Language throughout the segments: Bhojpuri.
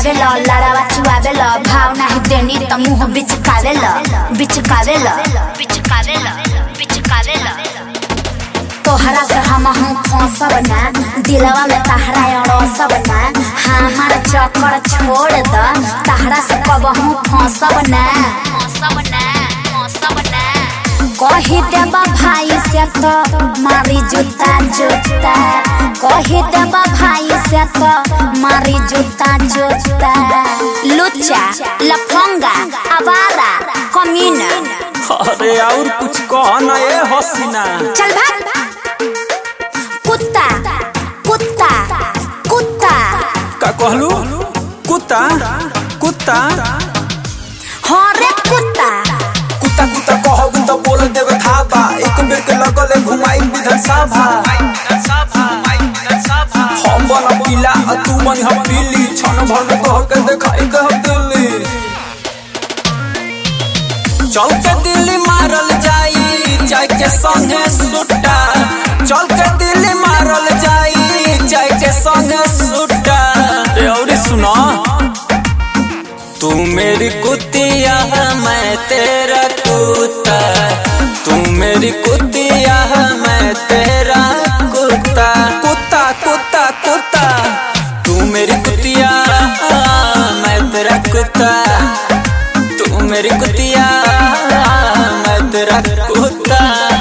आवेल लड़ावा चुआवेल भाव नाही देनी त मुंह बिचकावेल बिचकावेल बिचकावेल बिचकावेल तोहरा से हम हूँ फंसब ना दिलवा में तहरा अड़सब ना हमार चक्कर छोड़ द तहरा से कब हूँ फंसब ना फंसब ना फंसब ना कही देबा भाई से तो मारी जूता जूता कही देबा भाई से तो मारी जूता जूता लुच्चा लफंगा आवारा कमीना अरे और कुछ कह ना ये हसीना चल भाग कुत्ता कुत्ता कुत्ता का कहलू कुत्ता कुत्ता हाँ रे कुत्ता कुत्ता कुत्ता कहब तो बोल देवे थाबा एक बेर के लगले घुमाई विधानसभा हम बन पीला आ तू बन हम पीली छन भर में तोह के देखाई के हम दिल्ली चल के दिल्ली मारल जाई जाय के संगे सुट्टा चल के दिल्ली मारल जाई जाय के संगे सुट्टा रे और सुना तू मेरी कुतिया मैं तेरा कुत्ता तू मेरी कुतिया मैं तेरा कुत्ता कुत्ता कुत्ता कुत्ता तू मेरी कुतिया मैं तेरा कुत्ता तू मेरी कुतिया मैं तेरा कुत्ता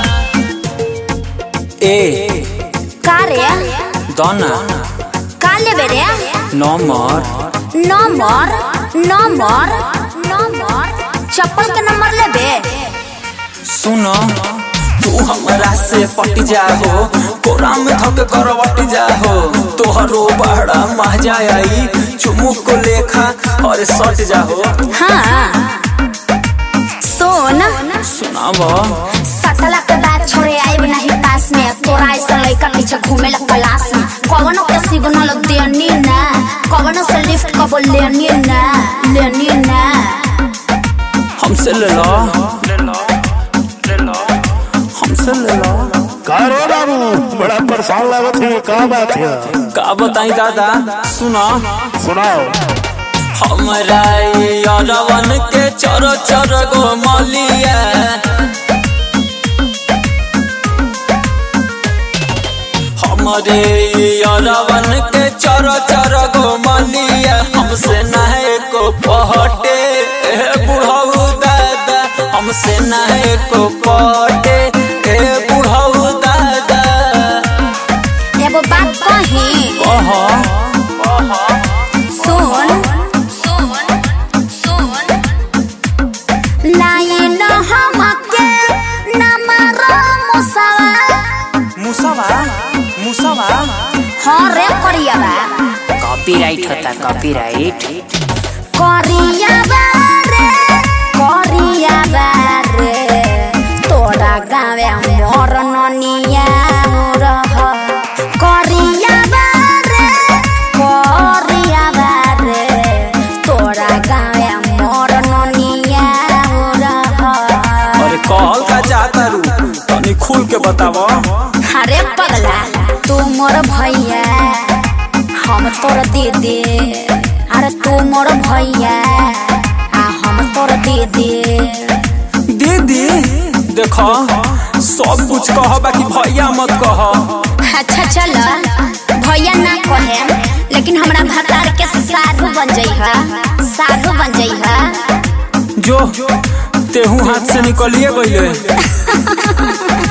ए का रे दोना का लेबे रे नंबर नंबर नंबर नंबर चप्पल के नंबर लेबे सुनो तू हमरा से पट जाहो कोरा में धक करवट जाहो तोहरो बड़ा मजा आई चुमुक को लेखा और सट जाहो हाँ सुन सुनाब सटला के बाद छोड़े आइब नहीं पास में तोरा ऐसा लड़का पीछे घूमे ला क्लास में कवनो के सिग्नल देनी ना कवनो से लिफ्ट कबो लेनी ना लेनी ना हमसे ले लो ले लो ले लो हमसे ले लो का रो बाबू बड़ा परेशान लागत है का बात है का बताई दादा सुना सुनाओ हमरा यारवन के चर चर गो मलिया हमरे यारवन के चर चर गो मलिया हमसे नहे को पहटे ए बुढ़ऊ दादा हमसे नहे को पहटे ए बुढ़ऊ दादा एगो बात कही कह सुन सुन सुन लाइन हमके नमरा मुसवा मुसवा मुसवा हाँ रे करियाबा कॉपीराइट होता कॉपीराइट करियाबा रे करियाबा रे तोरा गावे मोर ननिया रह करियाबा रे करियाबा रे तोरा गावे मोर ननिया रह अरे कहल का जाता रू तनी खुल के बताव अरे पगला तू मोर भैया हम तोर दीदी अरे तू मोर भैया आ हम तोर दीदी दीदी देखो सब कुछ कह बाकी भैया मत कह अच्छा चल भैया ना कहे लेकिन हमरा भतार के साधु बन जइहा साधु बन जइहा जो तेहू हाथ से निकलिए गईले